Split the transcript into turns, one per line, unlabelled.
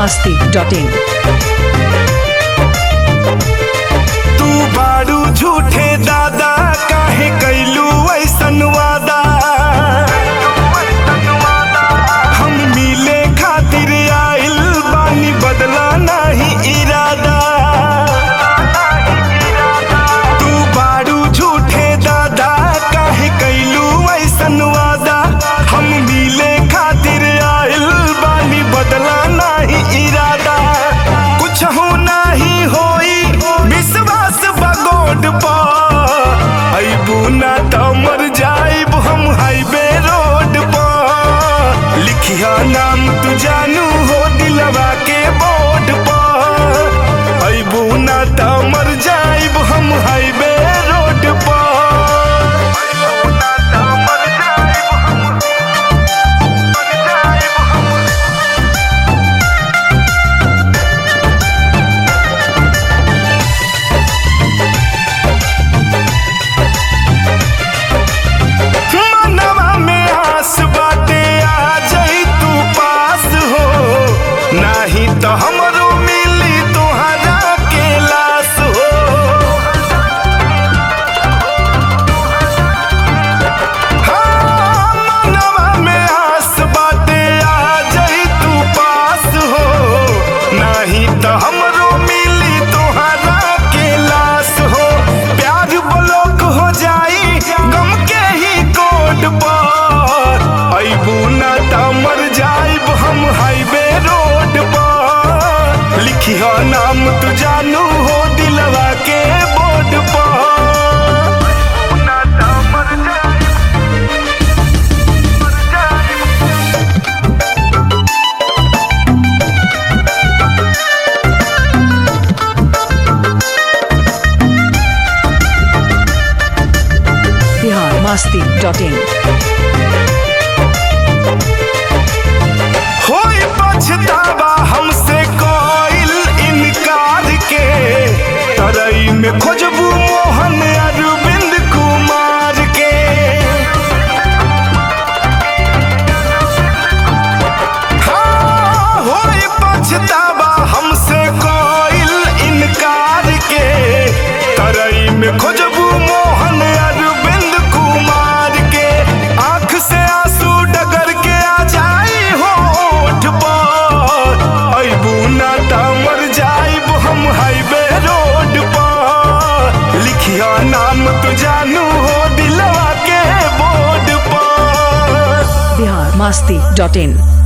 masti.in
तू बाड़ू झूठे दादा काहे कैलू ऐसन वादा हम मिले खातिर आइल बानी बदला नहीं इरादा तू बाड़ू झूठे दादा काहे कैलू ऐसन वादा हम मिले खातिर आइल बानी बदला नहीं इरादा कुछ हो नहीं होई विश्वास बगोड पर अबू ना तो मर जाइब हम हाईवे रोड पर लिखिया नाम तू जानू हो दिलवा के बोर्ड पर अबू ना तो मर जाइब हम हाईवे रोड पर अइबू ना तो मर जाइब हम, मर जाइब हम। मनवा में आस बाटे आ जाई तू पास हो नाही तो हमरो मिली तोहरा के लाश हो हाँ, मनवा में आस बाटे आ जाई तू पास हो नाही तो हमरो मिली तोहरा के लाश हो प्यार ब्लॉक हो जाई गम के ही कोड पर अबू ना तो मर जाइब हम हाईवे रोड पर लिखिया नाम तू जानू हो दिलवा के बोर्ड पर अइबू ना तो मर जाइब, मर जाइब।
Bihar masti.in
होई पछतावा हमसे कोइल इनकार के तरई में खोजबू मोहन अरविंद कुमार के हाँ, होई पछतावा हमसे कोइल इनकार के तरई में खोजबू मोहन अरविंद कुमार के आंख से आंसू डगर के आ जाई होठ पर अबू ना ता मर जाइब हम हाईवे रोड पर लिखिया नाम तू जानू हो दिलवा के बोर्ड पर
Bihar masti.in